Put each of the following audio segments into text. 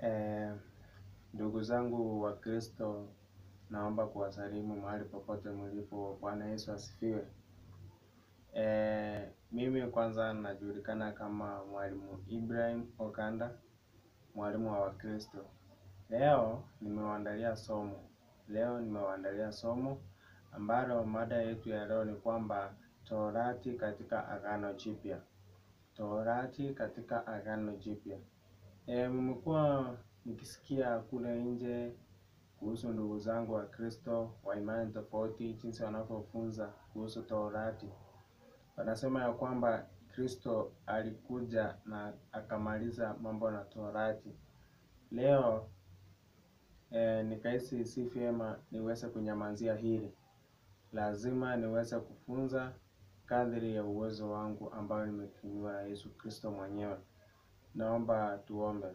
Eh, ndugu zangu wa Kristo, naomba kuwasalimu mahali popote mlipo. Bwana Yesu asifiwe. Eh, mimi kwanza najulikana kama mwalimu Ibrahim Okanda, mwalimu wa Wakristo. Leo nimewaandalia somo, leo nimewaandalia somo ambalo mada yetu ya leo ni kwamba Torati katika Agano Jipya. Torati katika Agano Jipya. E, mmekuwa nikisikia kule nje kuhusu ndugu zangu wa Kristo wa imani tofauti, jinsi wanavyofunza kuhusu Torati. Wanasema ya kwamba Kristo alikuja na akamaliza mambo na Torati. Leo e, nikahisi si vyema niweze kunyamazia hili, lazima niweze kufunza kadri ya uwezo wangu ambayo nimetumiwa na Yesu Kristo mwenyewe. Naomba tuombe.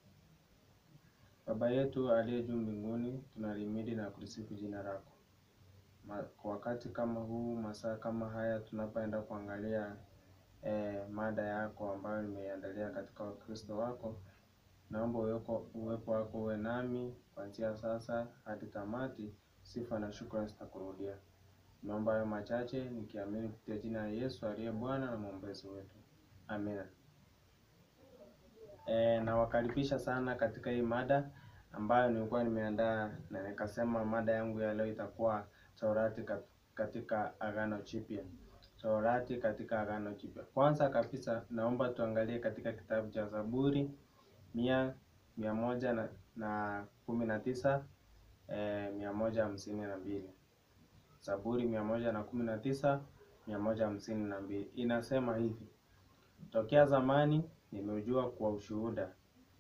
Baba yetu aliye juu mbinguni, tunalimidi na kulisifu jina lako. Ma, kwa wakati kama huu, masaa kama haya, tunapoenda kuangalia eh, mada yako ambayo nimeiandalia katika Wakristo wako, naomba uweko, uwepo wako uwe nami kuanzia sasa hadi tamati. Sifa na shukrani zitakurudia. Naomba hayo machache nikiamini kupitia jina la Yesu aliye Bwana na mwombezi wetu, amina. E, nawakaribisha sana katika hii mada ambayo nilikuwa nimeandaa na nikasema mada yangu ya leo itakuwa Torati katika Agano Jipya. Torati katika Agano Jipya. Kwanza kabisa naomba tuangalie katika kitabu cha Zaburi mia mia moja na, na kumi na tisa e, mia moja hamsini na mbili. Zaburi mia moja na kumi na tisa mia moja hamsini na mbili inasema hivi: tokea zamani nimeujua kwa ushuhuda.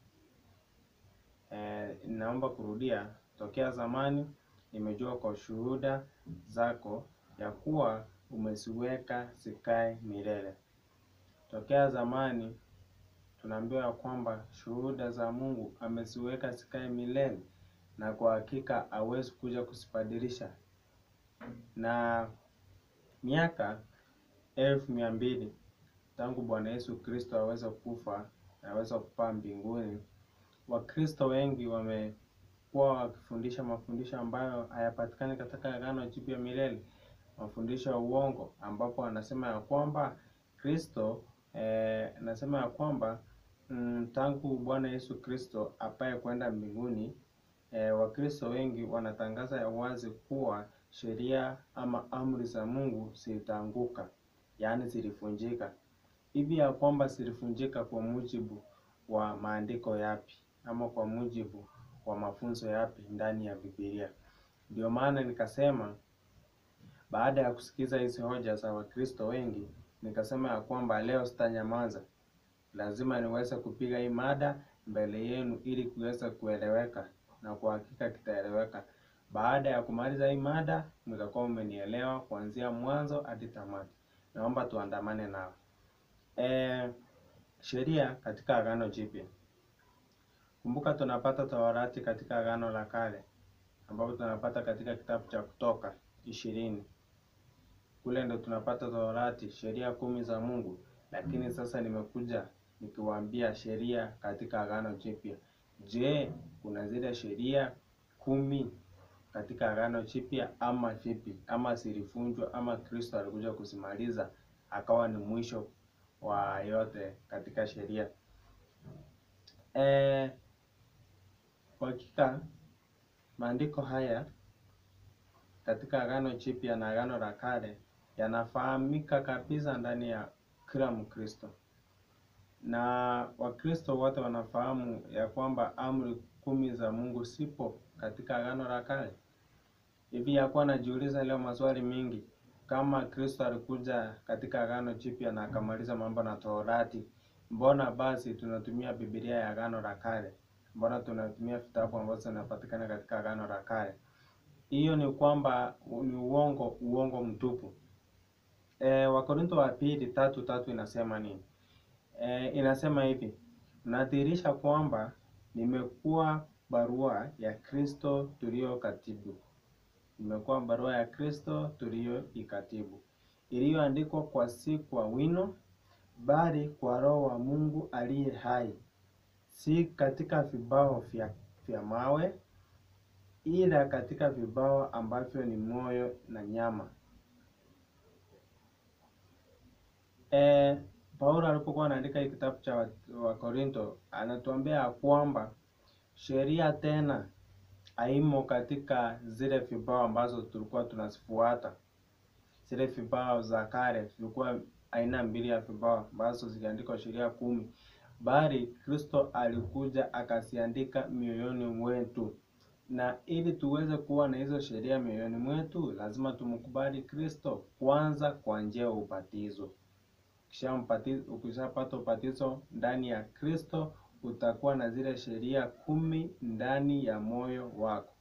E, naomba kurudia, tokea zamani nimejua kwa ushuhuda zako ya kuwa umeziweka zikae milele. Tokea zamani tunaambiwa ya kwamba shuhuda za Mungu ameziweka zikae milele, na kwa hakika hawezi kuja kuzibadilisha. Na miaka elfu mia mbili tangu Bwana Yesu Kristo aweze kufa na aweze kupaa mbinguni, Wakristo wengi wamekuwa wakifundisha mafundisho ambayo hayapatikani katika Agano Jipya milele, mafundisho ya uongo, ambapo anasema ya kwamba Kristo eh, anasema ya kwamba mm, tangu Bwana Yesu Kristo apaye kwenda mbinguni eh, Wakristo wengi wanatangaza ya wazi kuwa sheria ama amri za Mungu zitaanguka, yaani zilifunjika hivi ya kwamba zilifunjika kwa mujibu wa maandiko yapi ama kwa mujibu wa mafunzo yapi ndani ya Biblia. Ndio maana nikasema baada ya kusikiza hizi hoja za Wakristo wengi, nikasema ya kwamba leo sitanyamaza, lazima niweze kupiga hii mada mbele yenu ili kuweza kueleweka, na kwa hakika kitaeleweka. Baada ya kumaliza hii mada, mtakuwa mmenielewa kuanzia mwanzo hadi tamati. Naomba tuandamane nao. E, sheria katika Agano Jipya. Kumbuka tunapata Torati katika Agano la Kale ambapo tunapata katika kitabu cha Kutoka ishirini. Kule ndo tunapata Torati, sheria kumi za Mungu, lakini sasa nimekuja nikiwaambia sheria katika Agano Jipya. Je, kuna zile sheria kumi katika Agano Jipya ama vipi? Ama zilifunjwa ama Kristo alikuja kusimaliza akawa ni mwisho wa yote katika sheria. E, kwa hakika maandiko haya katika Agano Jipya na Agano la Kale yanafahamika kabisa ndani ya kila Mkristo, na Wakristo wote wanafahamu ya kwamba amri kumi za Mungu sipo katika Agano la Kale. Hivi yakuwa najiuliza leo maswali mingi kama Kristo alikuja katika Agano Jipya na akamaliza mambo na Torati, mbona basi tunatumia Biblia ya Agano la Kale? Mbona tunatumia vitabu ambazo zinapatikana katika Agano la Kale? Hiyo ni kwamba ni uongo, uongo mtupu. E, Wakorintho wa pili tatu tatu inasema nini? E, inasema hivi, nadhihirisha kwamba nimekuwa barua ya Kristo tulio katibu imekuwa barua ya Kristo tuliyoikatibu, iliyoandikwa kwa si kwa wino, bali kwa Roho wa Mungu aliye hai, si katika vibao vya, vya mawe, ila katika vibao ambavyo ni moyo na nyama. E, Paulo alipokuwa anaandika hii kitabu cha Wakorinto anatuambia ya kwamba sheria tena haimo katika zile vibao ambazo tulikuwa tunazifuata. Zile vibao za kale zilikuwa aina mbili ya vibao ambazo ziliandikwa sheria kumi, bali Kristo alikuja akaziandika mioyoni mwetu, na ili tuweze kuwa na hizo sheria mioyoni mwetu lazima tumkubali Kristo kwanza kwa njia ya ubatizo. Ukishapata ubatizo ndani ya Kristo utakuwa na zile sheria kumi ndani ya moyo wako.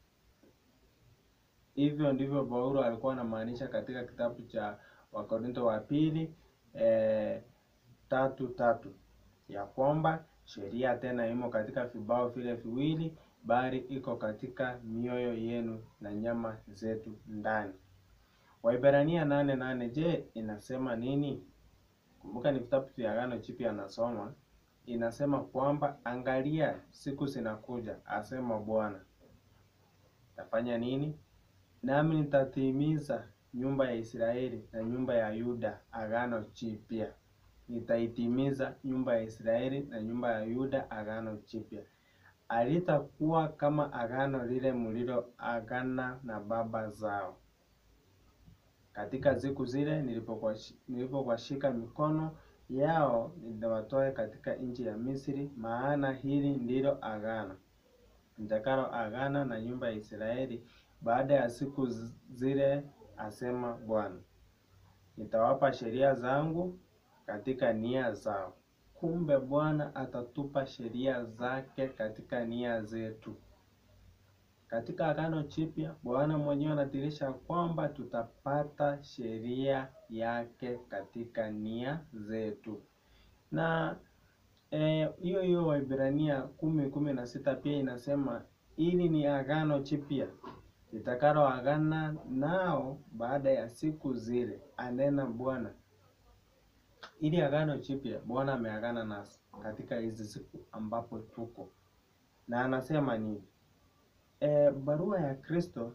Hivyo ndivyo Paulo alikuwa anamaanisha katika kitabu cha Wakorinto wa pili e, tatu tatu ya kwamba sheria tena imo katika vibao vile viwili, bali iko katika mioyo yenu na nyama zetu ndani. Waibrania nane nane je, inasema nini? Kumbuka ni vitabu vya Agano Jipya anasoma inasema kwamba angalia, siku zinakuja, asema Bwana, tafanya nini? Nami nitatimiza nyumba ya Israeli na nyumba ya Yuda agano jipya. Nitaitimiza nyumba ya Israeli na nyumba ya Yuda agano jipya. Alitakuwa kama agano lile mliloagana na baba zao katika siku zile nilipokuwashika mikono yao nitawatoa katika nchi ya Misri, maana hili ndilo agano nitakalo agana na nyumba ya Israeli baada ya siku zile, asema Bwana. Nitawapa sheria zangu katika nia zao. Kumbe Bwana atatupa sheria zake katika nia zetu. Katika agano jipya Bwana mwenyewe anadhihirisha kwamba tutapata sheria yake katika nia zetu, na hiyo e, hiyo Waibrania kumi kumi na sita pia inasema ili ni agano jipya litakalo agana nao baada ya siku zile, anena Bwana. Ili agano jipya Bwana ameagana nasi katika hizi siku ambapo tuko na anasema nini? E, barua ya Kristo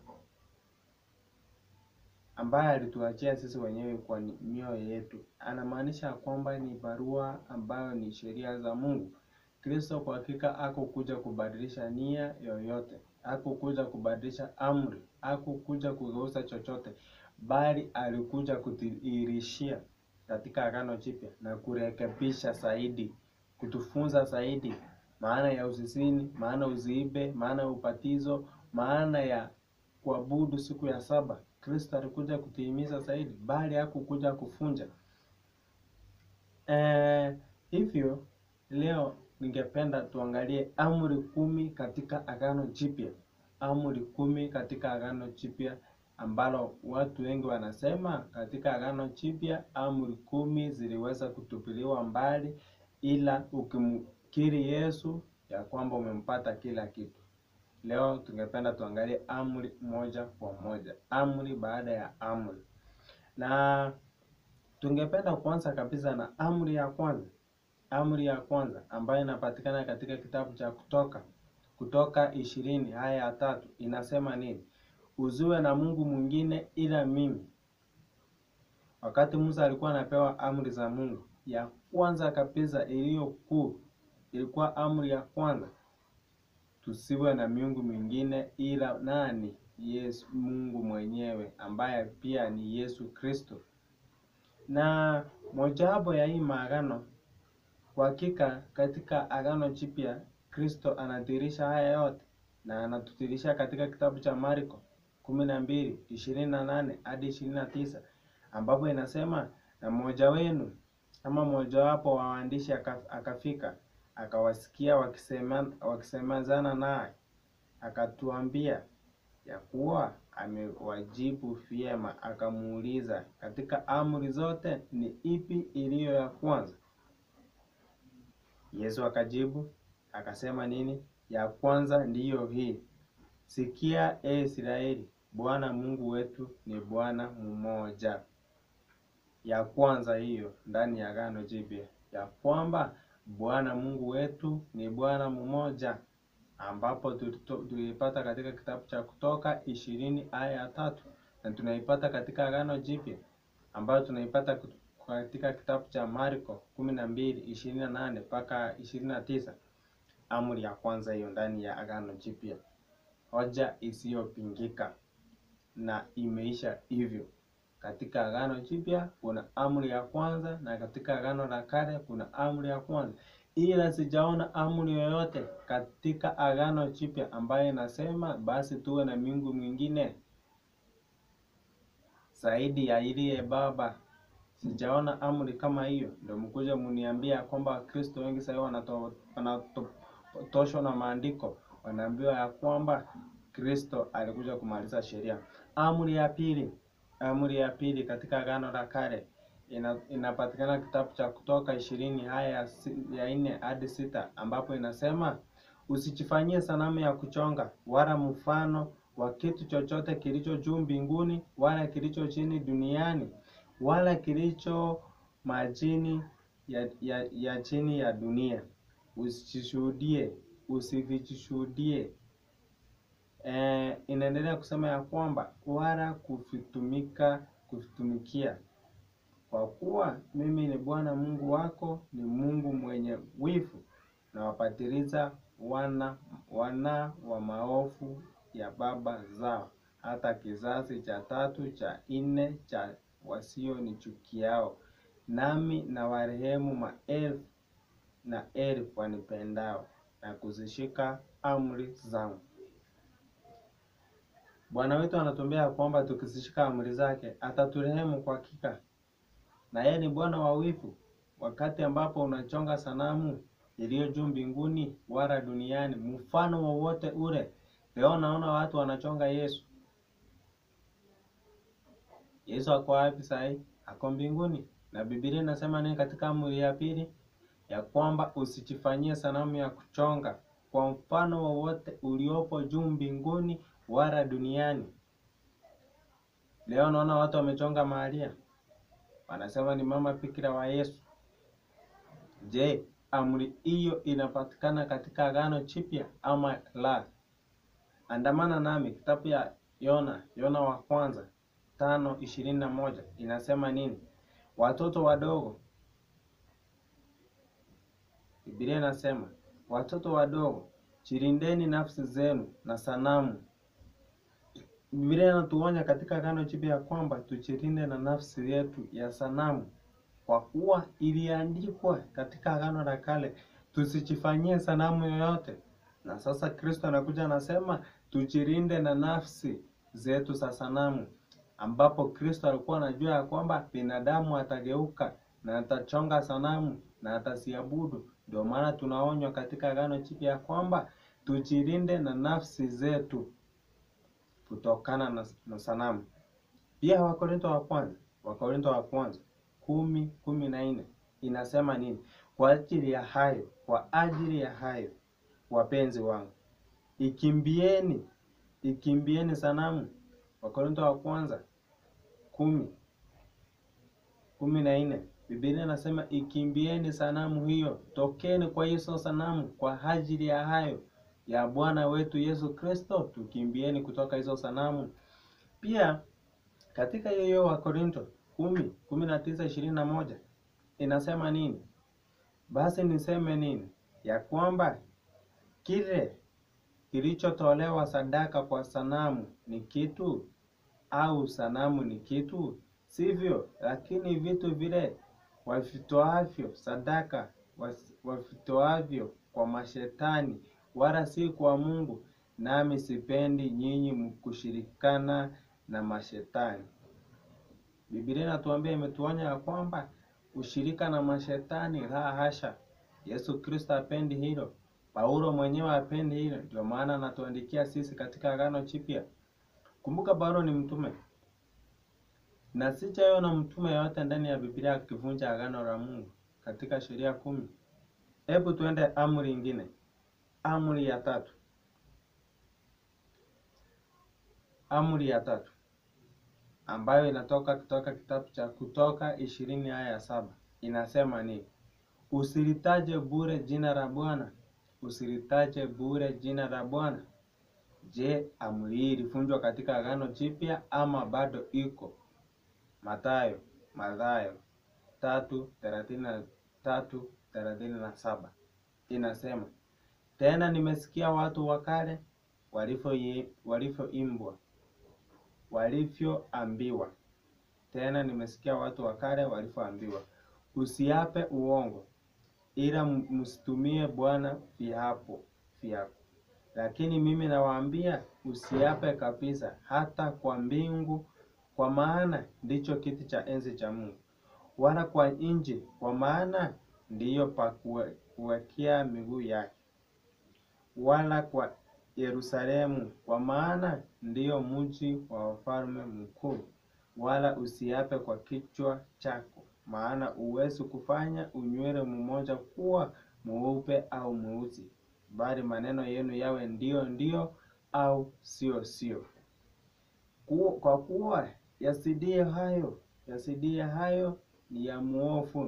ambaye alituachia sisi wenyewe kwa mioyo yetu, anamaanisha kwamba ni barua ambayo ni sheria za Mungu. Kristo kwa hakika hakukuja kubadilisha nia yoyote, hakukuja kubadilisha amri, hakukuja kugeuza chochote, bali alikuja kudhihirishia katika agano jipya na kurekebisha zaidi, kutufunza zaidi maana ya usizini, maana usiibe, maana ya ubatizo, maana ya kuabudu siku ya saba. Kristo alikuja kutimiza zaidi, bali hakukuja kufunja. E, hivyo leo ningependa tuangalie amri kumi katika agano jipya, amri kumi katika agano jipya ambalo watu wengi wanasema katika agano jipya amri kumi ziliweza kutupiliwa mbali, ila ukimkiri Yesu ya kwamba umempata kila kitu. Leo tungependa tuangalie amri moja kwa moja, amri baada ya amri, na tungependa kuanza kabisa na amri ya kwanza. Amri ya kwanza ambayo inapatikana katika kitabu cha Kutoka, Kutoka ishirini aya ya tatu inasema nini? Usiwe na Mungu mwingine ila mimi. Wakati Musa alikuwa anapewa amri za Mungu, ya kwanza kabisa iliyo kuu ilikuwa amri ya kwanza, tusiwe na miungu mingine ila nani? Yesu, Mungu mwenyewe ambaye pia ni Yesu Kristo. Na mojawapo ya hii maagano, kwa hakika katika agano jipya Kristo anadhihirisha haya yote na anatudhihirisha katika kitabu cha Marko kumi na mbili ishirini na nane hadi ishirini na tisa ambapo inasema na mmoja wenu ama mmojawapo wa waandishi akafika akawasikia wakisema wakisemezana naye, akatuambia ya kuwa amewajibu vyema. Akamuuliza, katika amri zote ni ipi iliyo ya kwanza? Yesu akajibu akasema nini? Ya kwanza ndiyo hii, sikia e Israeli, Bwana Mungu wetu ni Bwana mmoja. Ya kwanza hiyo ndani ya agano jipya, ya kwamba Bwana Mungu wetu ni Bwana mmoja, ambapo tulito- tuliipata katika kitabu cha Kutoka ishirini aya ya tatu na tunaipata katika Agano Jipya ambayo tunaipata kut- katika kitabu cha Marko kumi na mbili ishirini na nane mpaka ishirini na tisa amri ya kwanza hiyo ndani ya Agano Jipya, hoja isiyopingika na imeisha hivyo. Katika Agano Jipya kuna amri ya kwanza na katika Agano la Kale kuna amri ya kwanza, ila sijaona amri yoyote katika Agano Jipya ambayo inasema basi tuwe na miungu mwingine zaidi ya iliye Baba. Sijaona amri kama hiyo. Ndio mkuja muniambia kwamba Wakristo wengi sasa wanato- wanatoshwa na maandiko, wanaambiwa ya kwamba Kristo alikuja kumaliza sheria. Amri ya pili, amri ya pili katika Agano la Kale ina, inapatikana kitabu cha Kutoka ishirini aya ya si- ya nne hadi sita ambapo inasema usijifanyie sanamu ya kuchonga wala mfano wa kitu chochote kilicho juu mbinguni wala kilicho chini duniani wala kilicho majini ya, ya, ya chini ya dunia. Usijishuhudie, usivijishuhudie. Eh, inaendelea kusema ya kwamba wala kuvitumika kuvitumikia, kwa kuwa mimi ni Bwana Mungu wako, ni Mungu mwenye wivu, na wapatiliza wana wana wa maovu ya baba zao, hata kizazi cha tatu cha nne cha wasionichukiao, nami na warehemu maelfu na elfu wanipendao na kuzishika amri zangu. Bwana wetu anatuambia ya kwamba tukizishika amri zake ataturehemu kwa hakika, na yeye ni Bwana wa wivu. Wakati ambapo unachonga sanamu iliyo juu mbinguni wala duniani, mfano wowote ule. Leo naona watu wanachonga Yesu. Yesu ako wapi sahii? Ako mbinguni, na Biblia inasema nini katika amri ya pili? Ya kwamba usijifanyie sanamu ya kuchonga kwa mfano wowote uliopo juu mbinguni wala duniani. Leo naona watu wamechonga Maria, wanasema ni mama bikira wa Yesu. Je, amri hiyo inapatikana katika Agano Jipya ama la? Andamana nami kitabu ya Yona, Yona wa kwanza tano ishirini na moja inasema nini? Watoto wadogo, Biblia inasema watoto wadogo, jilindeni nafsi zenu na sanamu. Biblia inatuonya katika Agano Jipya ya kwamba tujilinde na nafsi yetu ya sanamu, kwa kuwa iliandikwa katika Agano la Kale tusijifanyie sanamu yoyote. Na sasa Kristo anakuja anasema tujilinde na nafsi zetu za sanamu, ambapo Kristo alikuwa anajua ya kwamba binadamu atageuka na atachonga sanamu na atasiabudu. Ndio maana tunaonywa katika Agano Jipya ya kwamba tujilinde na nafsi zetu kutokana na, na sanamu. Pia Wakorintho wa kwanza, Wakorintho wa kwanza kumi kumi na nne inasema nini? Kwa ajili ya hayo, kwa ajili ya hayo wapenzi wangu, ikimbieni ikimbieni sanamu. Wakorintho wa kwanza kumi kumi na nne Biblia inasema ikimbieni sanamu hiyo, tokeni kwa hizo sanamu, kwa ajili ya hayo ya Bwana wetu Yesu Kristo, tukimbieni kutoka hizo sanamu. Pia katika hiyo hiyo Wakorintho kumi kumi na tisa ishirini na moja inasema nini? Basi niseme nini? Ya kwamba kile kilichotolewa sadaka kwa sanamu ni kitu au sanamu ni kitu? Sivyo, lakini vitu vile wavitoavyo sadaka was- wavitoavyo kwa mashetani, wala si kwa Mungu. Nami sipendi nyinyi kushirikana na mashetani. Biblia inatuambia imetuonya ya kwamba ushirika na mashetani, la hasha. Yesu Kristo hapendi hilo. Paulo mwenyewe hapendi hilo, ndio maana anatuandikia sisi katika Agano Jipya. Kumbuka Paulo ni mtume na sijaona mtume yoyote ndani ya Biblia akivunja agano la Mungu katika sheria kumi. Hebu tuende amri ingine, amri ya tatu. Amri ya tatu ambayo inatoka kutoka kitabu cha Kutoka ishirini aya ya saba inasema ni Usilitaje bure jina la Bwana, usilitaje bure jina la Bwana. Je, amri hii ilifunjwa katika Agano Jipya ama bado iko? Mathayo, Mathayo tatu thelathini na tatu thelathini na saba inasema tena, nimesikia watu wa kale walivyoimbwa walivyoambiwa. Tena nimesikia watu wa kale walivyoambiwa, usiape uongo, ila msitumie Bwana viapo vyako. Lakini mimi nawaambia, usiape kabisa, hata kwa mbingu, kwa maana ndicho kiti cha enzi cha Mungu, wala kwa nchi, kwa maana ndiyo pa kuwekea miguu yake, wala kwa Yerusalemu, kwa maana ndiyo mji wa wafalme mkuu. Wala usiape kwa kichwa chako, maana huwezi kufanya unywele mmoja kuwa mweupe au mweusi, bali maneno yenu yawe ndiyo ndiyo au sio sio. Kwa kuwa yasidio hayo yasidio hayo ni ya muovu.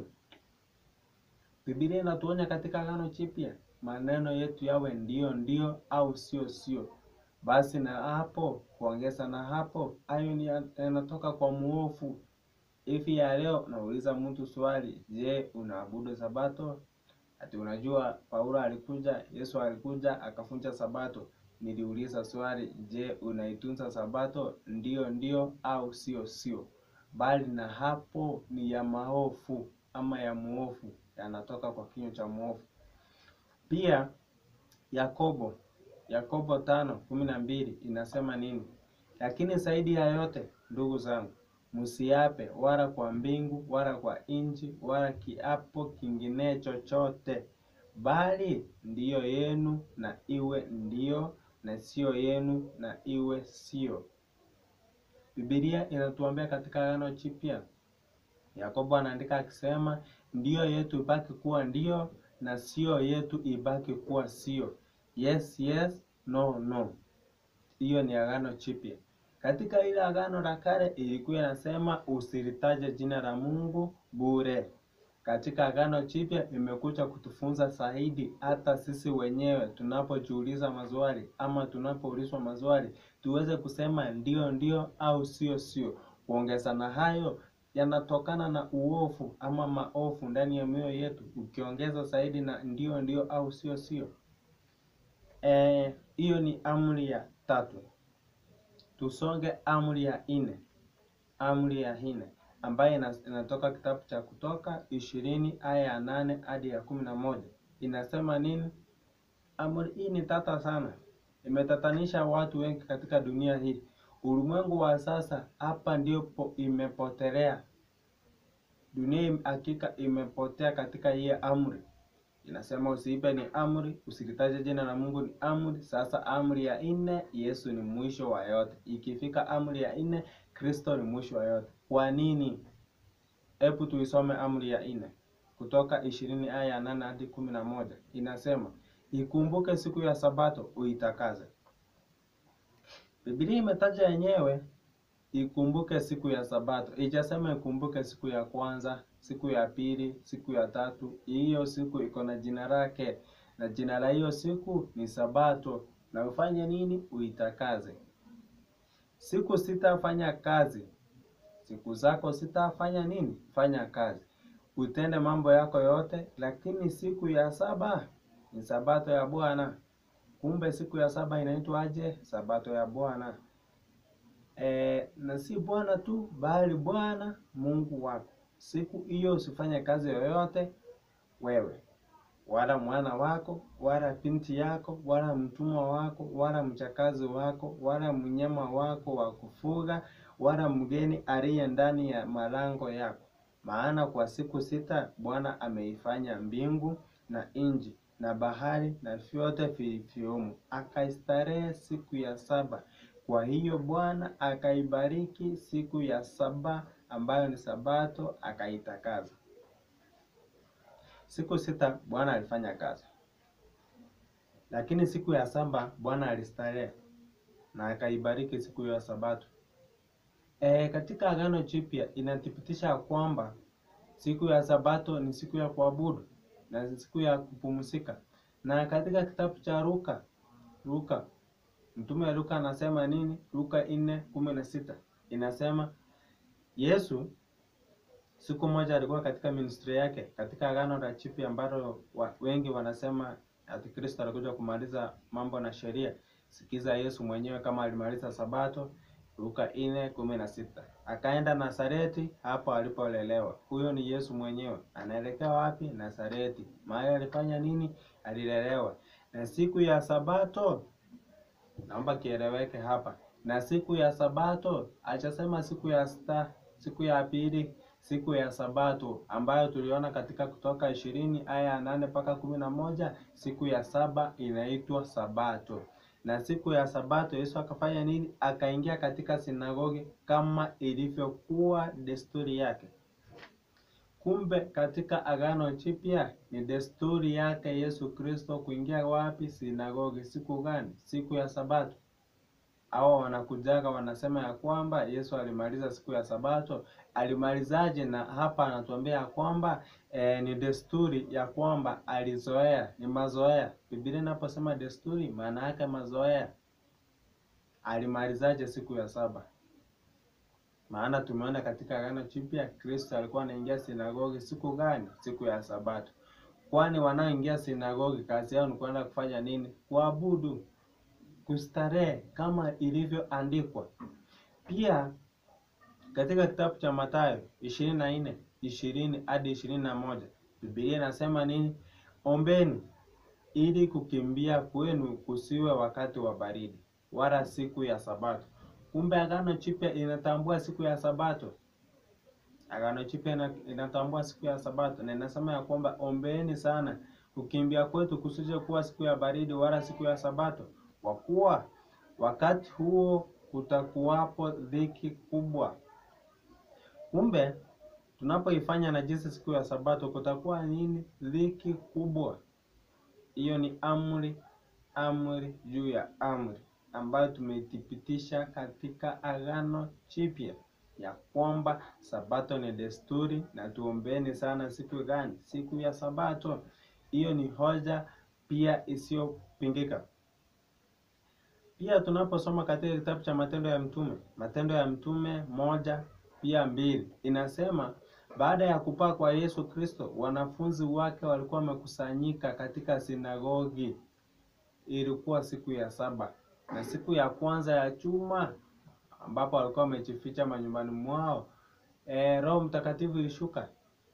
Biblia inatuonya katika Agano Jipya maneno yetu yawe ndiyo ndiyo au sio sio. Basi na hapo kuongeza na hapo, hayo ni yanatoka kwa muovu. Hivi ya leo nauliza mtu swali, je, unaabudu Sabato? Ati unajua Paulo alikuja, Yesu alikuja akafunja Sabato. Niliuliza swali, je, unaitunza Sabato? Ndiyo ndiyo au sio sio. Bali na hapo ni ya maovu ama ya muovu, yanatoka kwa kinywa cha muovu. Pia Yakobo Yakobo tano kumi na mbili inasema nini? Lakini zaidi ya yote ndugu zangu, msiape wala kwa mbingu wala kwa nchi wala kiapo kingine chochote, bali ndiyo yenu na iwe ndiyo, na sio yenu na iwe sio. Biblia inatuambia katika Agano Jipya, Yakobo anaandika akisema, ndiyo yetu ibaki kuwa ndiyo na sio yetu ibaki kuwa sio. Yes yes, no no. Hiyo ni Agano Jipya. Katika ile Agano la Kale ilikuwa inasema usilitaje jina la Mungu bure. Katika Agano Jipya imekuja kutufunza zaidi, hata sisi wenyewe tunapojiuliza maswali ama tunapoulizwa maswali tuweze kusema ndio ndio au sio sio. Kuongeza na hayo yanatokana na uovu ama maovu ndani ya mioyo yetu, ukiongeza zaidi na ndio ndio au sio sio. Hiyo e, ni amri ya tatu. Tusonge amri ya nne. Amri ya nne ambayo inatoka kitabu cha Kutoka ishirini aya ya nane hadi ya kumi na moja inasema nini? Amri hii ni tata sana, imetatanisha watu wengi katika dunia hii. Ulimwengu wa sasa hapa ndipo imepotelea. Dunia hakika imepotea katika hii amri. Inasema usiibe ni amri, usilitaje jina la Mungu ni amri. Sasa amri ya nne, Yesu ni mwisho wa yote. Ikifika amri ya nne, Kristo ni mwisho wa yote. Kwa nini? Hebu tuisome amri ya nne Kutoka ishirini aya ya nane hadi kumi na moja inasema ikumbuke siku ya Sabato uitakaze. Biblia imetaja yenyewe ikumbuke siku ya Sabato, ijasema ikumbuke siku ya kwanza, siku ya pili, siku ya tatu. Hiyo siku iko na jina lake, na jina la hiyo siku ni Sabato. Na ufanye nini? Uitakaze. Siku sitafanya kazi, siku zako sitafanya nini? Fanya kazi, utende mambo yako yote, lakini siku ya saba ni Sabato ya Bwana. Kumbe siku ya saba inaitwa aje? Sabato ya Bwana. E, na si Bwana tu bali Bwana Mungu wako. Siku hiyo usifanye kazi yoyote wewe, wala mwana wako, wala binti yako, wala mtumwa wako, wala mchakazi wako, wala mnyama wako wa kufuga, wala mgeni aliye ndani ya malango yako. Maana kwa siku sita Bwana ameifanya mbingu na nchi na bahari na vyote vilivyomo, akaistarehe siku ya saba. Kwa hiyo Bwana akaibariki siku ya saba, ambayo ni Sabato, akaitakaza. Siku sita Bwana alifanya kazi, lakini siku ya saba Bwana alistarehe na akaibariki siku ya Sabato. E, katika Agano Jipya inathibitisha kwamba siku ya Sabato ni siku ya kuabudu. na siku ya kupumzika. Na katika kitabu cha Luka Luka mtume Luka anasema nini? Luka nne kumi na sita inasema Yesu siku moja alikuwa katika ministry yake katika agano la Jipya ambalo wa, wengi wanasema ati Kristo alikuja kumaliza mambo na sheria. Sikiza Yesu mwenyewe kama alimaliza Sabato. Luka nne kumi na sita akaenda Nazareti, hapo alipolelewa. Huyo ni Yesu mwenyewe. Anaelekea wapi? Nazareti. Mahali alifanya nini? Alilelewa. Na siku ya Sabato, naomba kieleweke hapa, na siku ya Sabato achasema siku ya sta, siku ya pili siku ya Sabato ambayo tuliona katika Kutoka ishirini aya ya nane mpaka kumi na moja siku ya saba inaitwa Sabato. Na siku ya Sabato Yesu akafanya nini? Akaingia katika sinagogi kama ilivyokuwa desturi yake. Kumbe katika Agano Jipya ni desturi yake Yesu Kristo kuingia wapi? Sinagogi. Siku gani? Siku ya Sabato. Hao wanakujaga wanasema ya kwamba Yesu alimaliza siku ya Sabato. Alimalizaje? Na hapa anatuambia ya kwamba eh, ni desturi ya kwamba alizoea, ni mazoea. Biblia inaposema desturi, maana yake mazoea. Alimalizaje siku ya saba? Maana tumeona katika Agano Jipya Kristo alikuwa anaingia sinagogi siku gani? Siku ya Sabato. Kwani wanaoingia sinagogi kazi yao ni kwenda kufanya nini? Kuabudu, kustarehe kama ilivyoandikwa. Pia katika kitabu cha Mathayo ishirini na nne ishirini hadi ishirini na moja Biblia inasema nini? Ombeni ili kukimbia kwenu kusiwe wakati wa baridi, wala siku ya Sabato. Kumbe Agano Jipya inatambua siku ya Sabato. Agano Jipya inatambua siku ya Sabato na inasema ya kwamba ombeeni sana, kukimbia kwetu kusije kuwa siku ya baridi wala siku ya Sabato, kwa kuwa wakati huo kutakuwapo dhiki kubwa. Kumbe tunapoifanya najisi siku ya Sabato kutakuwa nini? Dhiki kubwa. Hiyo ni amri, amri juu ya amri ambayo tumeithibitisha katika Agano Jipya ya kwamba Sabato ni desturi na tuombeeni sana siku gani? Siku ya Sabato. Hiyo ni hoja pia isiyopingika. Pia tunaposoma katika kitabu cha Matendo ya Mtume, Matendo ya Mtume moja pia mbili inasema baada ya kupaa kwa Yesu Kristo, wanafunzi wake walikuwa wamekusanyika katika sinagogi. Ilikuwa siku ya saba na siku ya kwanza ya juma, ambapo walikuwa wamejificha manyumbani mwao. E, Roho Mtakatifu ilishuka,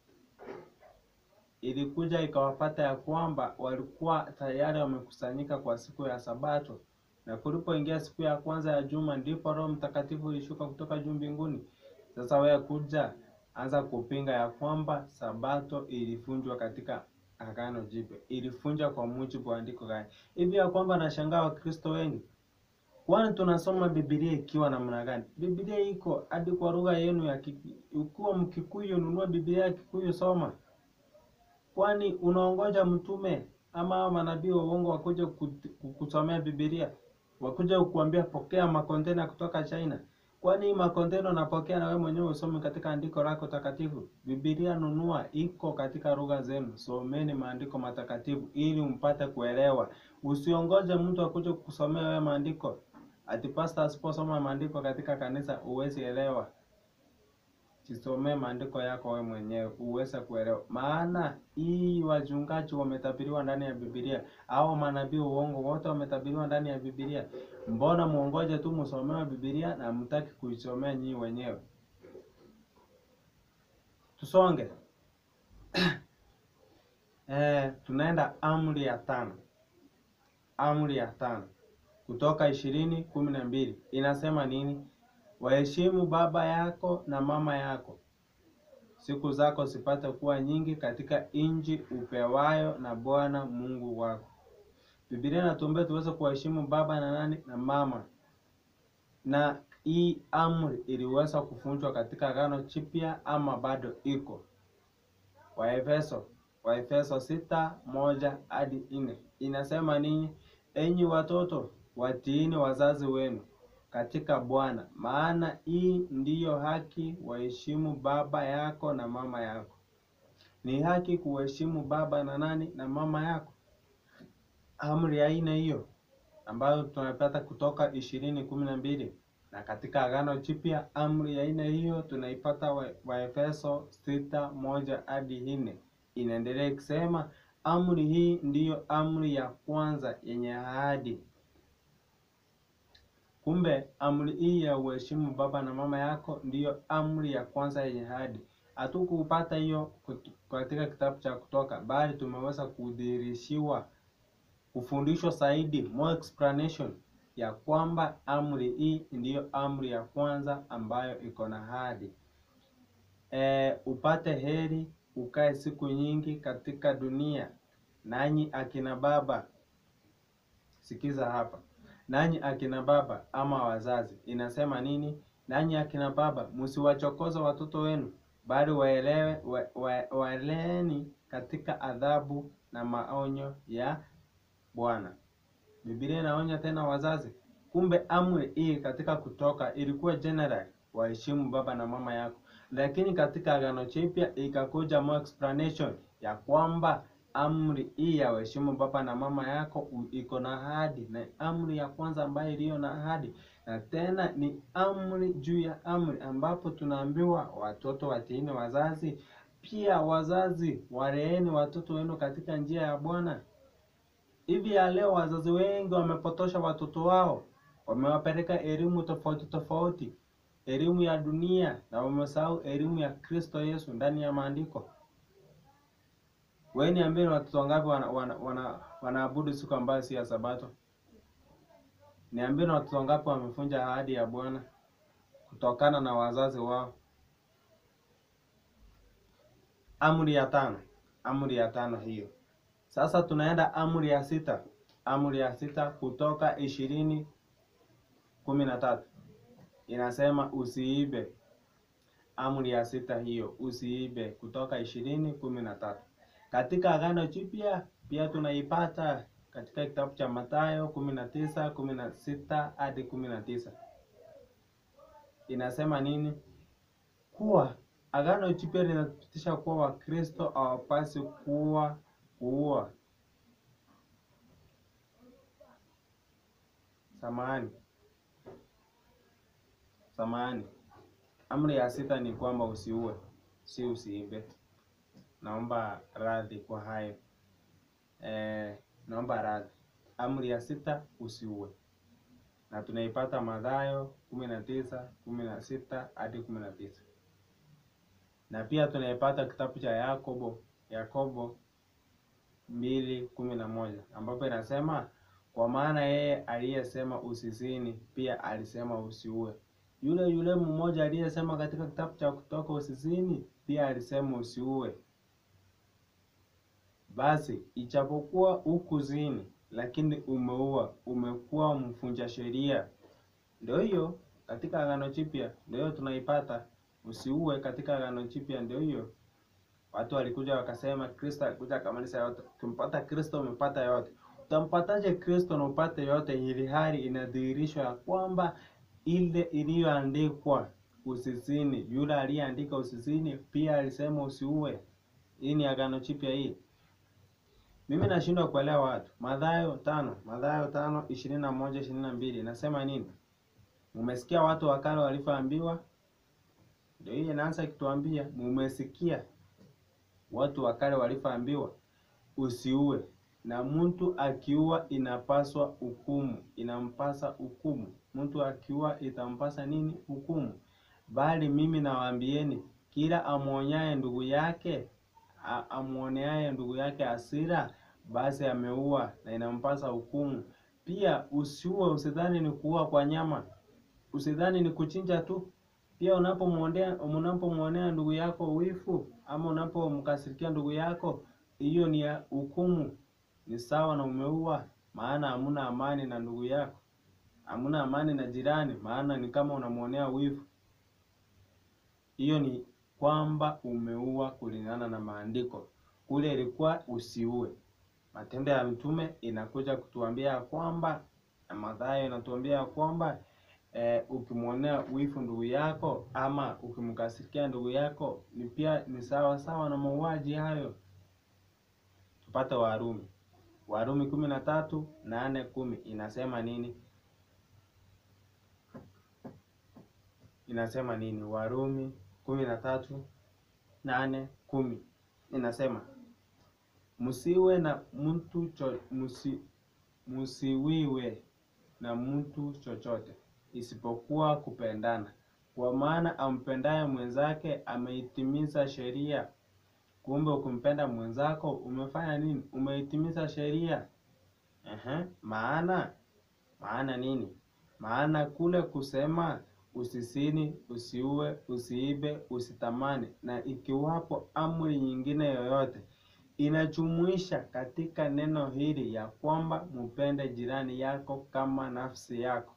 ilikuja ikawapata ya kwamba walikuwa tayari wamekusanyika kwa siku ya Sabato, na kulipoingia siku ya kwanza ya juma, ndipo Roho Mtakatifu ilishuka kutoka juu mbinguni. Sasa wewe kuja anza kupinga ya kwamba Sabato ilivunjwa katika Agano Jipya, ilivunjwa kwa mujibu wa andiko gani? Hivi ya kwamba nashangaa Wakristo wengi, kwani tunasoma Biblia ikiwa namna gani? Biblia iko hadi kwa lugha yenu ya Kikuyu. Ukiwa Mkikuyu, nunua Biblia ya Kikuyu, soma. Kwani unaongoja mtume ama manabii wa uongo wakuja kusomea Biblia, wakuja kukuambia pokea makontena kutoka China? Kwani hii makontena unapokea na wewe mwenyewe usome katika andiko lako takatifu? Biblia nunua, iko katika lugha zenu. Someni maandiko matakatifu ili mpate kuelewa. Usiongoje mtu akuje kukusomea wewe maandiko. Ati pastor asiposoma maandiko katika kanisa huwezi elewa. Jisomee maandiko yako wewe mwenyewe uweze kuelewa. Maana hii wachungaji wametabiriwa ndani ya Biblia, au manabii uongo wote wametabiriwa ndani ya Biblia. Mbona muongoje tu msomewe Biblia na mtaki kuisomea nyinyi wenyewe? Tusonge. Eh, tunaenda amri ya tano. Amri ya tano Kutoka ishirini kumi na mbili inasema nini? Waheshimu baba yako na mama yako, siku zako zipate kuwa nyingi katika nchi upewayo na Bwana Mungu wako. Biblia inatuambia tuweze kuwaheshimu baba na nani na mama, na hii amri iliweza kuvunjwa katika Agano Jipya ama bado iko? Waefeso Waefeso sita moja hadi nne inasema nini? Enyi watoto watiini wazazi wenu katika Bwana, maana hii ndiyo haki, waheshimu baba yako na mama yako. Ni haki kuheshimu baba na nani na mama yako. Amri ya aina hiyo ambayo tunapata kutoka ishirini kumi na mbili na katika Agano Jipya amri ya aina hiyo tunaipata wa- Waefeso sita moja hadi nne inaendelea ikisema, amri hii ndiyo amri ya kwanza yenye ahadi. Kumbe amri hii ya uheshimu baba na mama yako ndiyo amri ya kwanza yenye ahadi. Hatukupata hiyo kut- katika kitabu cha Kutoka, bali tumeweza kudhihirishiwa kufundishwa zaidi, more explanation ya kwamba amri hii ndiyo amri ya kwanza ambayo iko na ahadi. E, upate heri ukae siku nyingi katika dunia, nanyi akina baba, sikiza hapa, nanyi akina baba ama wazazi, inasema nini? Nanyi akina baba, msiwachokoze watoto wenu, bali waelewe wa, wa, waeleeni katika adhabu na maonyo ya Bwana. Biblia inaonya tena wazazi. Kumbe amri hii katika Kutoka ilikuwa general, waheshimu baba na mama yako, lakini katika Agano Jipya ikakuja more explanation ya kwamba amri hii ya waheshimu baba na mama yako u- iko na ahadi, na amri ya kwanza ambayo iliyo na ahadi, na tena ni amri juu ya amri, ambapo tunaambiwa watoto watiini wazazi. Pia wazazi, waleeni watoto wenu katika njia ya Bwana. Hivi ya leo wazazi wengi wamepotosha watoto wao, wamewapeleka elimu tofauti tofauti, elimu ya dunia, na wamesahau elimu ya Kristo Yesu ndani ya maandiko. Wewe niambie, ni watoto wangapi wana, wana, wana, wanaabudu siku ambayo si ya Sabato? Niambie, ni watoto wangapi wamevunja ahadi ya Bwana kutokana na wazazi wao? Amri ya tano, amri ya tano hiyo. Sasa tunaenda amri ya sita, amri ya sita Kutoka ishirini kumi na tatu inasema usiibe. Amri ya sita hiyo, usiibe, Kutoka ishirini kumi na tatu. Katika Agano Jipya pia tunaipata katika kitabu cha Mathayo kumi na tisa kumi na sita hadi kumi na tisa inasema nini? Kuwa Agano Jipya linathibitisha kuwa Wakristo hawapaswi kuwa kuua. Samahani, samahani. Amri ya sita ni kwamba usiue, si usiibe. Naomba radhi kwa hayo. Eh, naomba radhi. Amri ya sita usiue, na tunaipata Mathayo kumi na tisa kumi na sita hadi kumi na tisa na pia tunaipata kitabu cha Yakobo Yakobo mbili kumi na moja ambapo inasema kwa maana yeye aliyesema usizini pia alisema usiue. Yule yule mmoja aliyesema katika kitabu cha Kutoka usizini pia alisema usiue. Basi ijapokuwa hukuzini, lakini umeua, umekuwa mvunja sheria. Ndio hiyo katika Agano Jipya, ndio hiyo tunaipata usiue katika Agano Jipya, ndio hiyo. Watu walikuja wakasema Kristo alikuja akamaliza yote. Ukimpata Kristo umepata yote. Utampataje Kristo na upate yote, ili hali inadhihirishwa ya kwamba ile iliyoandikwa usizini, yule aliyeandika usizini pia alisema usiue. Hii ni Agano Jipya hii. Mimi nashindwa kuelewa watu. Mathayo tano, Mathayo tano ishirini na moja ishirini na mbili inasema nini? Mumesikia watu wa kale walivyoambiwa? Ndio hii inaanza kituambia, mumesikia watu wa kale walivyoambiwa usiue, na mtu akiua inapaswa hukumu, inampasa hukumu. Mtu akiua itampasa nini? Hukumu. Bali mimi nawaambieni, kila amwonyaye ndugu yake a- amwoneaye ndugu yake hasira, basi ameua na inampasa hukumu. Pia usiue, usidhani ni kuua kwa nyama, usidhani ni kuchinja tu. Pia unapomwonea unapomwonea ndugu yako wifu ama unapomkasirikia ndugu yako, hiyo ni ya hukumu, ni sawa na umeua, maana hamuna amani na ndugu yako, hamuna amani na jirani, maana ni kama unamwonea wivu. Hiyo ni kwamba umeua kulingana na maandiko. Kule ilikuwa usiue. Matendo ya Mtume inakuja kutuambia ya kwamba na Mathayo inatuambia ya kwamba eh, ukimwonea wivu ndugu yako ama ukimkasirikia ndugu yako ni pia ni sawa sawa na mauaji hayo. Tupate Warumi, Warumi kumi na tatu nane kumi inasema nini? Inasema nini? Warumi kumi na tatu nane kumi inasema msiwe na mtu cho, musi, musiwiwe na mtu chochote isipokuwa kupendana, kwa maana ampendaye mwenzake ameitimiza sheria. Kumbe ukimpenda mwenzako umefanya nini? Umeitimiza sheria. Ehe, maana maana nini? Maana kule kusema usisini, usiue, usiibe, usitamani, na ikiwapo amri nyingine yoyote inajumuisha katika neno hili ya kwamba mupende jirani yako kama nafsi yako.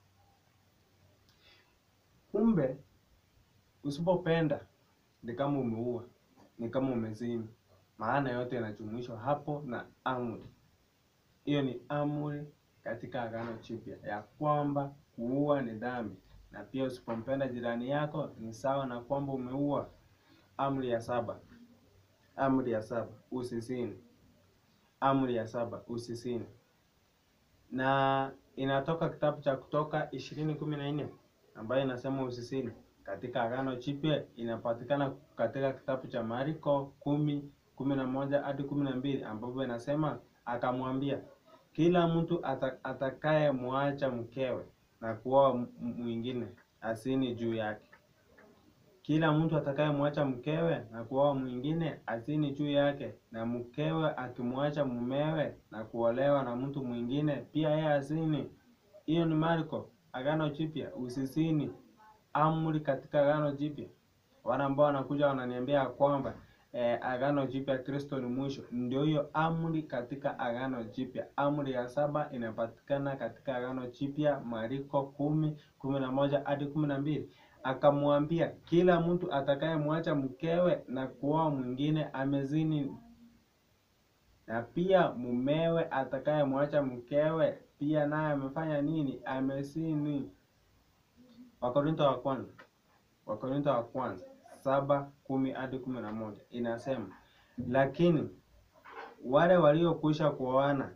Kumbe usipopenda ni kama umeua, ni kama umezini. Maana yote yanajumuishwa hapo na amri. Hiyo ni amri katika Agano Jipya ya kwamba kuua ni dhambi, na pia usipompenda jirani yako ni sawa na kwamba umeua. Amri ya saba, amri ya saba usizini. Amri ya saba usizini, na inatoka kitabu cha Kutoka ishirini kumi na nne ambayo inasema usizini. Katika Agano Jipya inapatikana katika kitabu cha Marko kumi kumi na moja hadi kumi na mbili ambapo inasema akamwambia, kila mtu ata, atakaye mwacha mkewe na kuoa mwingine asini juu yake. Kila mtu atakaye mwacha mkewe na kuoa mwingine asini juu yake, na mkewe akimwacha mumewe na kuolewa na mtu mwingine pia yeye asini. Hiyo ni Marko, Agano Jipya. Usisini, amri katika Agano Jipya. Wale ambao wanakuja wananiambia kwamba eh, Agano Jipya Kristo ni mwisho, ndio hiyo amri katika Agano Jipya. Amri ya saba inapatikana katika Agano Jipya, Marko kumi kumi na moja hadi kumi na mbili akamwambia kila mtu atakayemwacha mkewe na kuoa mwingine amezini, na pia mumewe atakayemwacha mkewe pia naye amefanya nini? Amezini. Wakorintho wa kwanza, Wakorintho wa kwanza saba kumi hadi kumi na moja inasema, lakini wale waliokwisha kuoana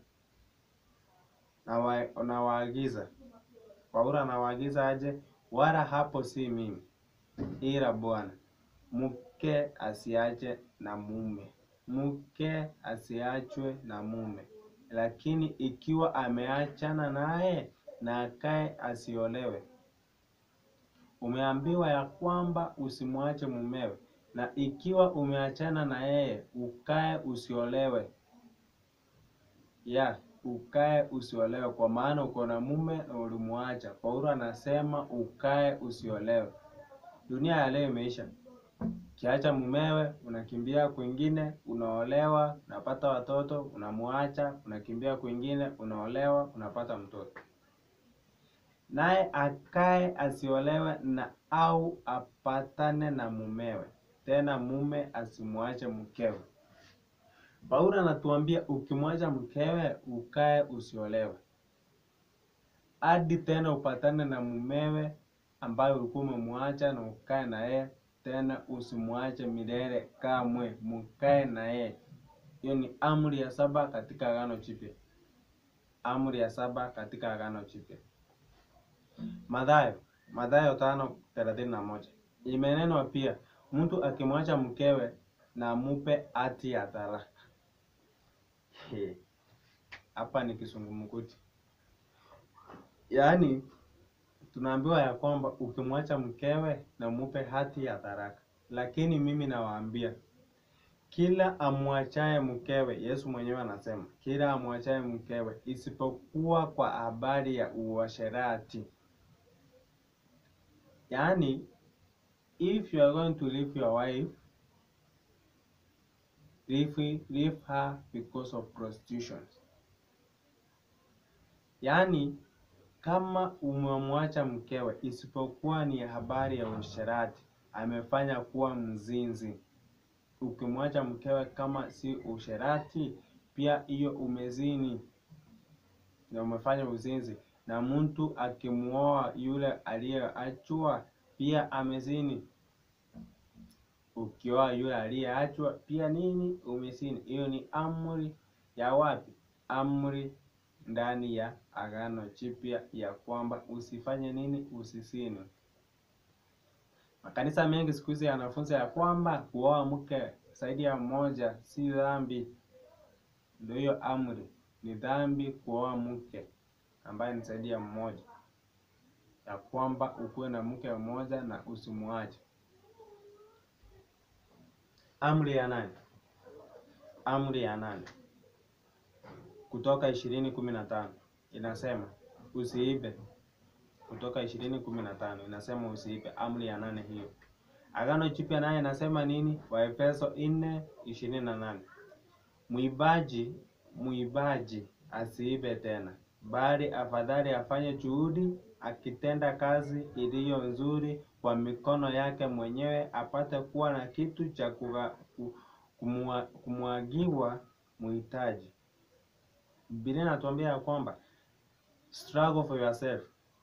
na waagiza, Paulo anawaagiza aje? Wala hapo si mimi, ila Bwana. Mke asiache na mume, mke asiachwe na mume. Lakini ikiwa ameachana naye, na akae asiolewe. Umeambiwa ya kwamba usimwache mumewe, na ikiwa umeachana na yeye, ukae usiolewe. ya ukae usiolewe, kwa maana uko na mume na ulimwacha. Paulo anasema ukae usiolewe. Dunia ya leo imeisha. Kiacha mumewe, unakimbia kwingine, unaolewa, unapata watoto, unamwacha, unakimbia kwingine, unaolewa, unapata mtoto. Naye akae asiolewe na au apatane na mumewe, tena mume asimwache mkewe. Paulo anatuambia ukimwacha mkewe ukae usiolewe, hadi tena upatane na mumewe ambaye ulikuwa umemwacha na ukae na yeye tena, usimwache milele kamwe, mkae na yeye. Hiyo ni amri ya saba katika Agano Jipya, amri ya saba katika Agano Jipya. Mathayo, Mathayo tano thelathini na moja imenenwa pia, mtu akimwacha mkewe na mupe hati ya talaka. Hapa ni kisungumkuti, yaani tunaambiwa ya kwamba ukimwacha mkewe na mupe hati ya talaka, lakini mimi nawaambia kila amwachaye mkewe, Yesu mwenyewe anasema kila amwachaye mkewe, isipokuwa kwa habari ya uasherati. Yaani, if you are going to leave your wife leave, leave her because of prostitution. Yaani, kama umemwacha mkewe isipokuwa ni habari ya uasherati, amefanya kuwa mzinzi. Ukimwacha mkewe kama si usherati, pia hiyo umezini na umefanya uzinzi. na mtu akimuoa yule aliyeachwa pia amezini. Ukioa yule aliyeachwa pia nini? Umezini. Hiyo ni amri ya wapi? Amri ndani ya Agano Jipya ya kwamba usifanye nini? Usizini. Makanisa mengi siku hizi yanafunza ya kwamba kuoa mke zaidi ya mmoja si dhambi. Ndio hiyo amri, ni dhambi kuoa mke ambaye ni zaidi ya mmoja, ya kwamba ukuwe na mke mmoja na usimwache. Amri ya nane, amri ya nane Kutoka ishirini kumi na tano inasema usiibe. Kutoka ishirini kumi na tano inasema usiibe, amri ya nane hiyo. Agano Jipya naye inasema nini? Waefeso nne ishirini na nane Mwibaji mwibaji asiibe tena, bali afadhali afanye juhudi akitenda kazi iliyo nzuri kwa mikono yake mwenyewe, apate kuwa na kitu cha kumwagiwa muhitaji. Biblia inatuambia ya kwamba struggle for yourself,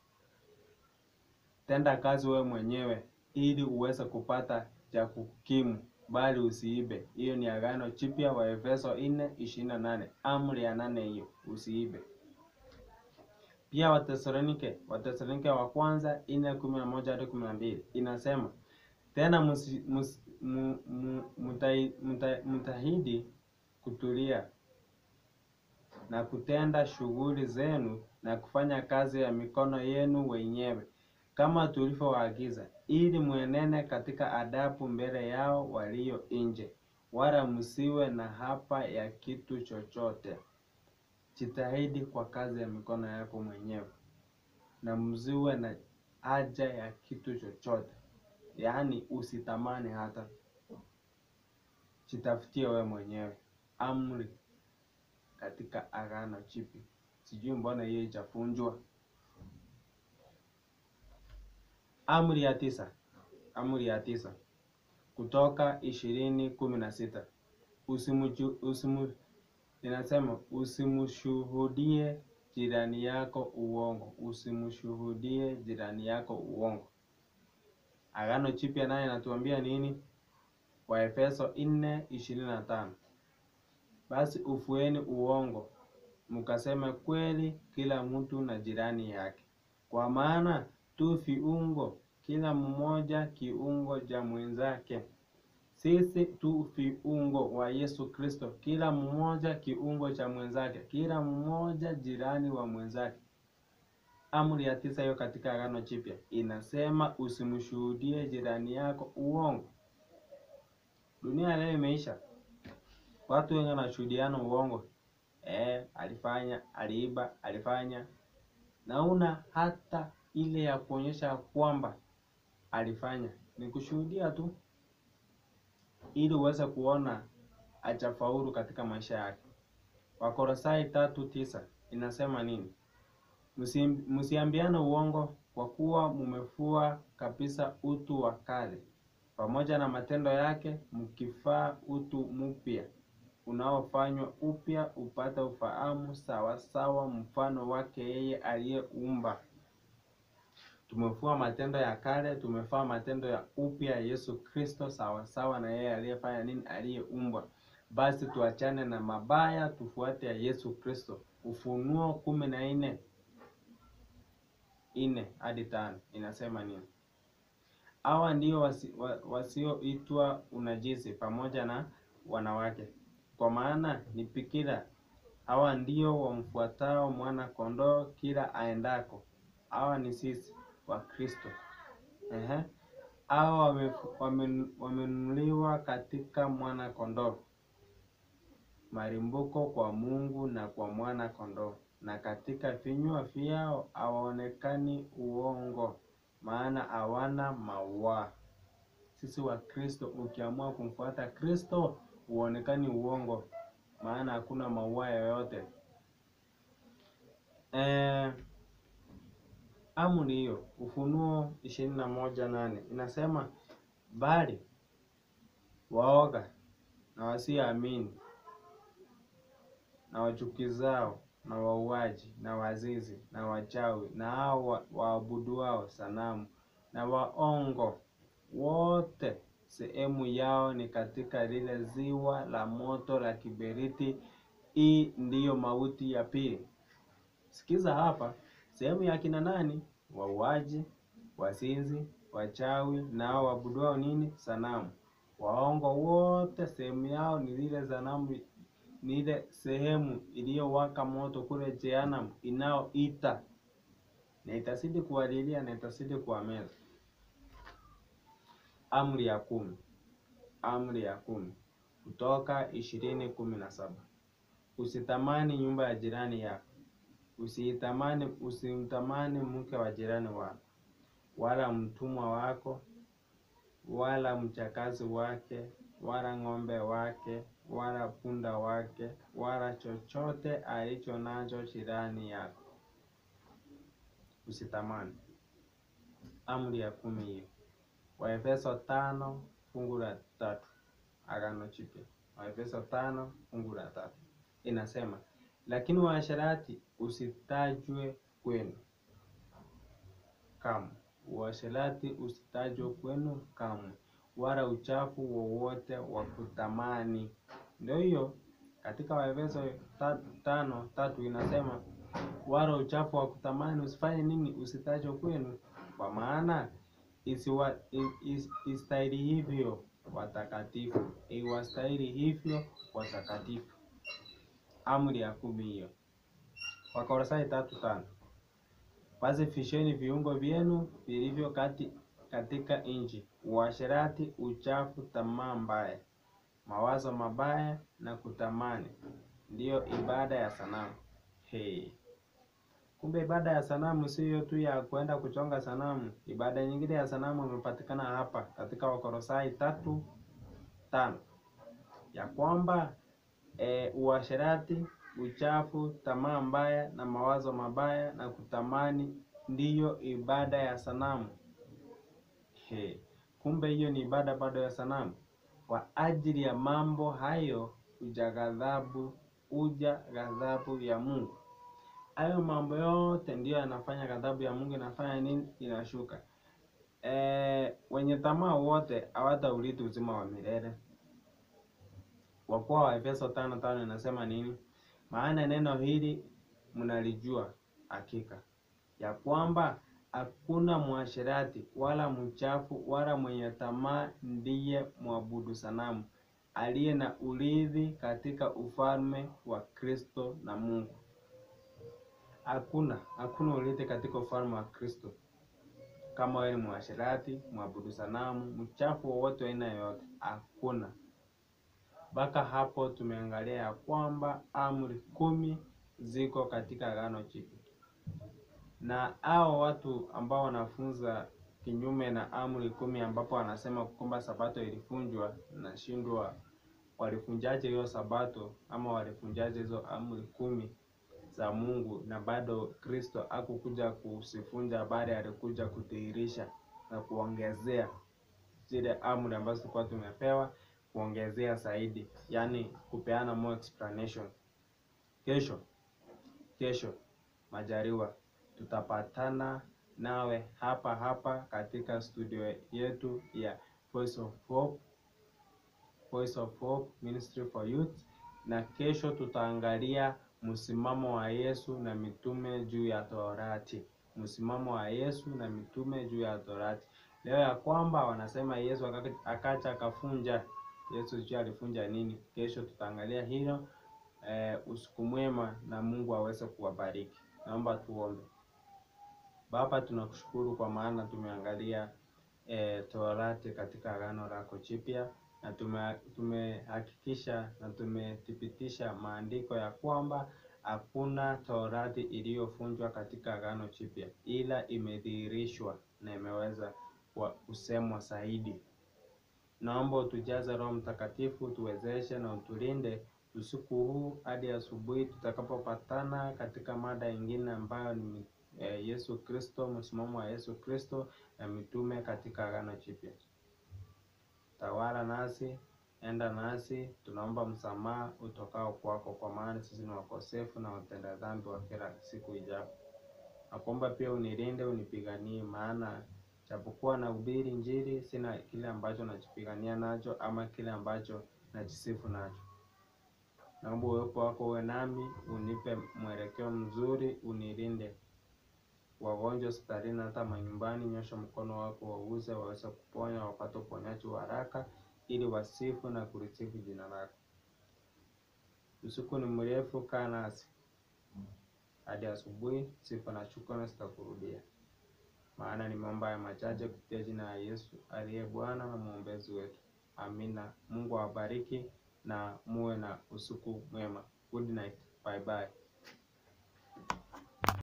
tenda kazi wewe mwenyewe ili uweze kupata cha kukimu, bali usiibe. Hiyo ni Agano Jipya, wa Efeso 4:28 amri ya nane hiyo, usiibe. Pia Watesalonike, Watesalonike wa kwanza 4:11 hadi 12 inasema tena musi, musi, mu, mu, mutai, mutai, mtahidi kutulia na kutenda shughuli zenu na kufanya kazi ya mikono yenu wenyewe kama tulivyowaagiza, ili mwenene katika adabu mbele yao walio nje, wala msiwe na hapa ya kitu chochote. Jitahidi kwa kazi ya mikono yako mwenyewe, na msiwe na haja ya kitu chochote, yaani usitamani hata, jitafutie wewe mwenyewe. Amri katika Agano Jipya. Sijui mbona hiyo ijafunjwa. Amri ya tisa, amri ya tisa Kutoka ishirini kumi na sita usimu, usimu, inasema usimshuhudie jirani yako uongo, usimshuhudie jirani yako uongo. Agano Jipya naye inatuambia nini? Waefeso nne ishirini na tano basi ufueni uongo, mkaseme kweli kila mtu na jirani yake, kwa maana tu viungo, kila mmoja kiungo cha mwenzake. Sisi tu viungo wa Yesu Kristo, kila mmoja kiungo cha mwenzake, kila mmoja jirani wa mwenzake. Amri ya tisa hiyo katika Agano Jipya inasema usimshuhudie jirani yako uongo. Dunia leo imeisha. Watu wengi wanashuhudiana uongo. Eh, alifanya, aliiba, alifanya. Nauna hata ile ya kuonyesha kwamba alifanya. Ni kushuhudia tu ili uweze kuona achafaulu katika maisha yake. Wakolosai tatu tisa inasema nini? Msiambiane uongo kwa kuwa mumefua kabisa utu wa kale pamoja na matendo yake, mkivaa utu mpya unaofanywa upya upate ufahamu sawasawa mfano wake yeye aliyeumba. Tumefua matendo ya kale, tumefaa matendo ya upya Yesu Kristo sawasawa na yeye aliyefanya nini? Aliyeumbwa. Basi tuachane na mabaya, tufuate ya Yesu Kristo. Ufunuo kumi na nne nne hadi tano inasema nini? Hawa ndio wasi, wa, wasioitwa unajisi pamoja na wanawake kwa maana ni bikira. Hawa ndio wamfuatao mwana kondoo kila aendako. Hawa ni sisi wa Kristo. Ehe, hawa wamenunuliwa katika mwana kondoo, malimbuko kwa Mungu na kwa mwana kondoo, na katika vinywa vyao hawaonekani uongo, maana hawana mawaa. Sisi wa Kristo, ukiamua kumfuata Kristo huonekani uongo, maana hakuna maua yoyote. Eh, amri hiyo Ufunuo ishirini na moja nane inasema bali waoga na wasioamini na wachukizao na wauaji na wazinzi na wachawi na hao wa- waabuduao sanamu na waongo wote sehemu yao ni katika lile ziwa la moto la kiberiti. Hii ndiyo mauti ya pili. Sikiza hapa, sehemu ya kina nani? Wauaji, wazinzi, wachawi na hao waabuduao nini? Sanamu. Waongo wote sehemu yao ni lile sanamu, ni ile sehemu iliyowaka moto kule jehanamu inayoita na itazidi kuwalilia na itazidi kuwameza. Amri ya kumi. Amri ya kumi Kutoka ishirini kumi na saba usitamani nyumba ya jirani yako, usiitamani, usimtamani mke wa jirani wako, wala mtumwa wako, wala mchakazi wake, wala ng'ombe wake, wala punda wake, wala chochote alicho nacho jirani yako. Usitamani. Amri ya kumi hiyo. Waefeso tano fungu la tatu Agano Jipya. Waefeso tano fungu la tatu inasema, lakini uasherati usitajwe kwenu kamwe, uasherati usitajwe kwenu kamwe, wala uchafu wowote wa kutamani. Ndio hiyo katika Waefeso ta- tano tatu inasema, wala uchafu wa kutamani usifanye nini? Usitajwe kwenu, kwa maana isiwa i- is- istahili hivyo watakatifu, iwastahili hivyo watakatifu. Amri ya kumi hiyo. Wakolosai tatu tano basi fisheni viungo vyenu vilivyo kati katika nchi, uasherati, uchafu, tamaa mbaya, mawazo mabaya na kutamani, ndiyo ibada ya sanamu. Hey. Kumbe ibada ya sanamu siyo tu ya kwenda kuchonga sanamu. Ibada nyingine ya sanamu imepatikana hapa katika Wakolosai tatu tano ya kwamba e, uasherati, uchafu, tamaa mbaya na mawazo mabaya na kutamani ndiyo ibada ya sanamu. He, kumbe hiyo ni ibada bado ya sanamu. Kwa ajili ya mambo hayo uja ghadhabu, uja ghadhabu ya Mungu. Hayo mambo yote ndiyo yanafanya ghadhabu ya Mungu inafanya nini? Inashuka. E, wenye tamaa wote hawataurithi uzima wa milele. Kwa kuwa Waefeso tano tano inasema nini? Maana neno hili mnalijua hakika ya kwamba hakuna mwasherati wala mchafu wala mwenye tamaa ndiye mwabudu sanamu aliye na urithi katika ufalme wa Kristo na Mungu. Hakuna hakuna urithi katika ufalme wa Kristo kama wewe ni mwasherati, mwabudu sanamu, mchafu wowote wa aina yoyote, hakuna. Mpaka hapo tumeangalia ya kwamba amri kumi ziko katika Agano Jipya, na hao watu ambao wanafunza kinyume na amri kumi, ambapo wanasema kwamba sabato ilivunjwa, nashindwa walifunjaje hiyo sabato ama walifunjaje hizo amri kumi za Mungu, na bado Kristo hakukuja kusifunja, bali alikuja kudhihirisha na kuongezea zile amri ambazo tulikuwa tumepewa kuongezea zaidi, yaani kupeana more explanation. Kesho kesho majaliwa, tutapatana nawe hapa hapa katika studio yetu ya Voice of Hope, Voice of Hope Ministry for Youth, na kesho tutaangalia msimamo wa Yesu na mitume juu ya Torati, msimamo wa Yesu na mitume juu ya Torati. Leo ya kwamba wanasema Yesu akaka- akacha akafunja Yesu sijui alifunja nini. Kesho tutaangalia hilo. Eh, usiku mwema na Mungu aweze kuwabariki. Naomba tuombe. Baba, tunakushukuru kwa maana tumeangalia eh, Torati katika Agano lako Jipya na tume- tumehakikisha na tumethibitisha maandiko ya kwamba hakuna Torati iliyovunjwa katika Agano Jipya, ila imedhihirishwa na imeweza kwa kusemwa zaidi. Naomba utujaze Roho Mtakatifu, tuwezeshe na utulinde usiku huu hadi asubuhi tutakapopatana katika mada ingine ambayo ni eh, Yesu Kristo, msimamo wa Yesu Kristo na mitume katika Agano Jipya. Tawala nasi, enda nasi, tunaomba msamaha utokao kwako, kwa maana sisi ni wakosefu na watenda dhambi wa kila siku ijapo. Nakuomba pia unilinde, unipiganie, maana japokuwa nahubiri Injili, sina kile ambacho najipigania nacho ama kile ambacho najisifu nacho. Naomba uwepo wako uwe nami, unipe mwelekeo mzuri, unilinde wagonjwa hospitalini, hata manyumbani. Nyosha mkono wako wauze waweze kuponya, wapate uponyaji wa haraka, ili wasifu na kulisifu jina lako. Usiku ni mrefu, kaa nasi hadi asubuhi. Sifa na shukrani zitakurudia, maana nimeomba haya machache kupitia jina la Yesu aliye Bwana na mwombezi wetu, amina. Mungu awabariki na muwe na usiku mwema. Good night, bye bye.